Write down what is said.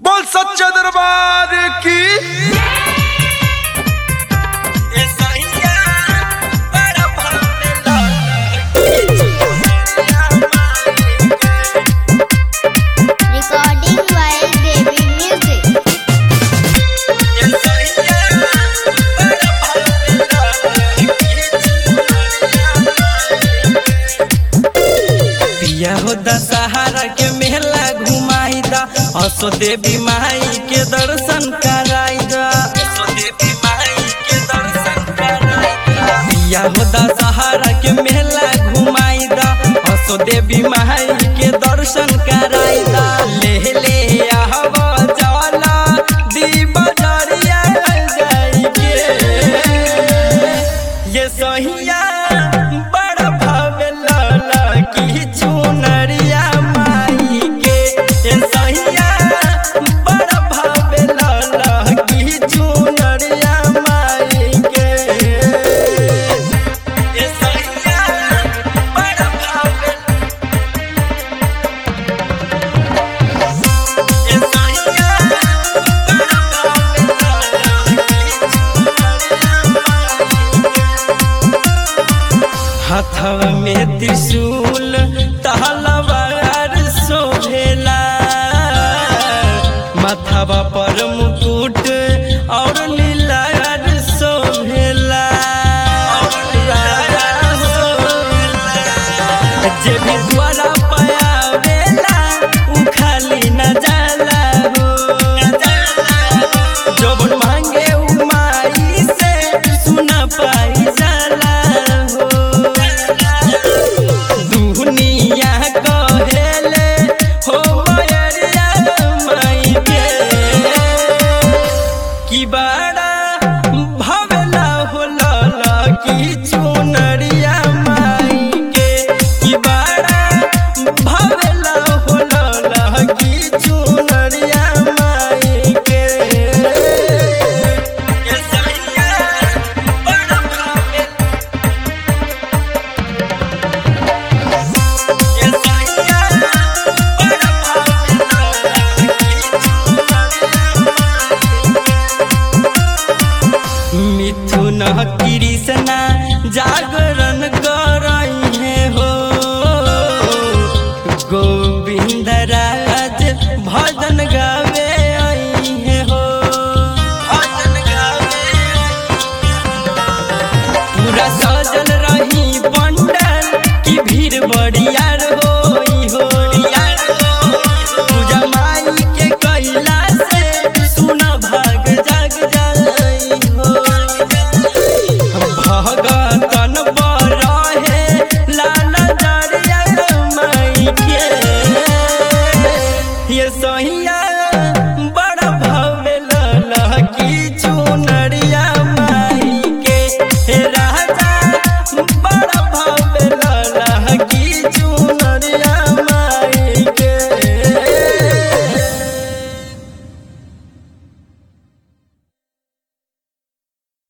बोल सच्चे दरबार की Recording while Devi Music. पिया हो दशहरा के मेला घुमाई दा असो देवी माई के दर्शन कराई दा असो देवी माई के दर्शन कराई दा पिया हो दशहरा के मेला घुमाई दा असो देवी माई के दर्शन कराई दा ले ले आवा जाला दी बजरिया जाई के ये सहिया बड़ा भावे लाला की चुनरिया माई के ये सहिया बड़ा भावे लाला की चुनरिया माई के ये सहिया बड़ा भावे ये सहिया बड़ा भावे लाला की चुनरिया हाथवा में त्रिशूल तहलवार शोभेला माथवा पर मुकुट और लीलार शोभेला जे भी द्वारा पायावेला उ खाली न जाला हो जब मांगे उ माई से सुन पाई जाला हो दुनिया कहेले हो मयरिया माई के की बड़ा भवला हो लाला की चुनरिया माई के की बड़ा भवला हो लाला की चुनरिया माई के ये सैया बड़ा भावे ये सैया बड़ा भावे लाला की मिथुन कृष्णा जागरण करई है हो गोविंद राज भजन गावे आई है हो भजन गावे पूरा सजल रही पंडल की भीड़ बड़ियार होई हो पूजा माई के कैला से सुन भाग जग जाई हो भगतन बरहे लाल दरिया माई के ये सहिया बड़ा भव्य लाला की चुनरिया माई के हे राजा बड़ा भव्य लाला की चुनरिया